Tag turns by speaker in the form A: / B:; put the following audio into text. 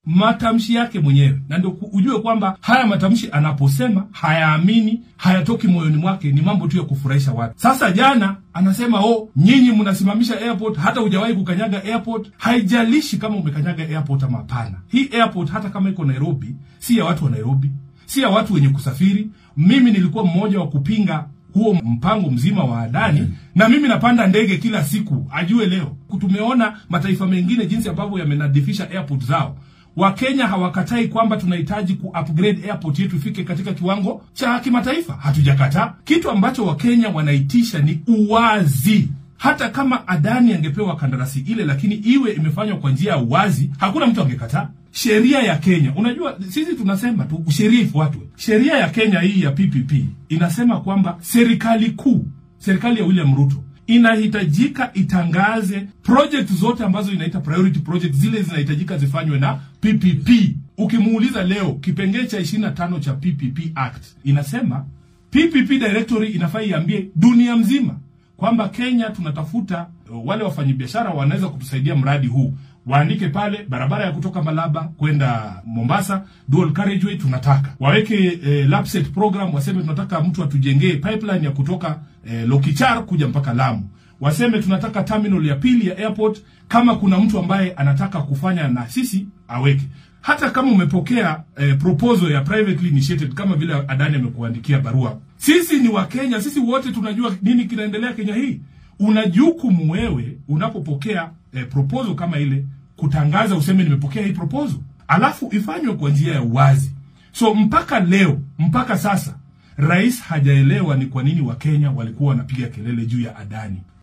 A: matamshi yake mwenyewe, na ndio ku- ujue kwamba haya matamshi anaposema hayaamini, hayatoki moyoni mwake, ni mambo tu ya kufurahisha watu. Sasa jana anasema oh, nyinyi mnasimamisha airport, hata hujawahi kukanyaga airport. Haijalishi kama umekanyaga airport ama hapana. Hii airport hata kama iko Nairobi, si ya watu wa Nairobi, si ya watu wenye kusafiri. Mimi nilikuwa mmoja wa kupinga huo mpango mzima wa Adani na mimi napanda ndege kila siku, ajue leo. Tumeona mataifa mengine jinsi ambavyo yamenadhifisha airport zao. Wakenya hawakatai kwamba tunahitaji ku upgrade airport yetu ifike katika kiwango cha kimataifa, hatujakataa. Kitu ambacho Wakenya wanaitisha ni uwazi. Hata kama Adani angepewa kandarasi ile, lakini iwe imefanywa kwa njia ya uwazi, hakuna mtu angekataa. Sheria ya Kenya, unajua sisi tunasema tu sheria ifuatwe. Sheria ya Kenya hii ya PPP inasema kwamba serikali kuu, serikali ya William Ruto inahitajika itangaze project zote ambazo inaita priority project, zile zinahitajika zifanywe na PPP. Ukimuuliza leo kipengee cha 25 cha PPP Act inasema PPP directory inafaa iambie dunia mzima kwamba Kenya tunatafuta uh, wale wafanyabiashara wanaweza kutusaidia mradi huu, waandike pale barabara ya kutoka Malaba kwenda Mombasa, dual carriageway tunataka waweke eh, lapset program, waseme tunataka mtu atujengee pipeline ya kutoka eh, Lokichar kuja mpaka Lamu, waseme tunataka terminal ya pili ya airport. Kama kuna mtu ambaye anataka kufanya na sisi aweke hata kama umepokea eh, proposal ya privately initiated kama vile Adani amekuandikia barua. Sisi ni Wakenya, sisi wote tunajua nini kinaendelea Kenya hii. Una jukumu wewe unapopokea eh, proposal kama ile kutangaza, useme nimepokea hii proposal, alafu ifanywe kwa njia ya uwazi. So mpaka leo, mpaka sasa, rais hajaelewa ni kwa nini Wakenya walikuwa wanapiga kelele juu ya Adani.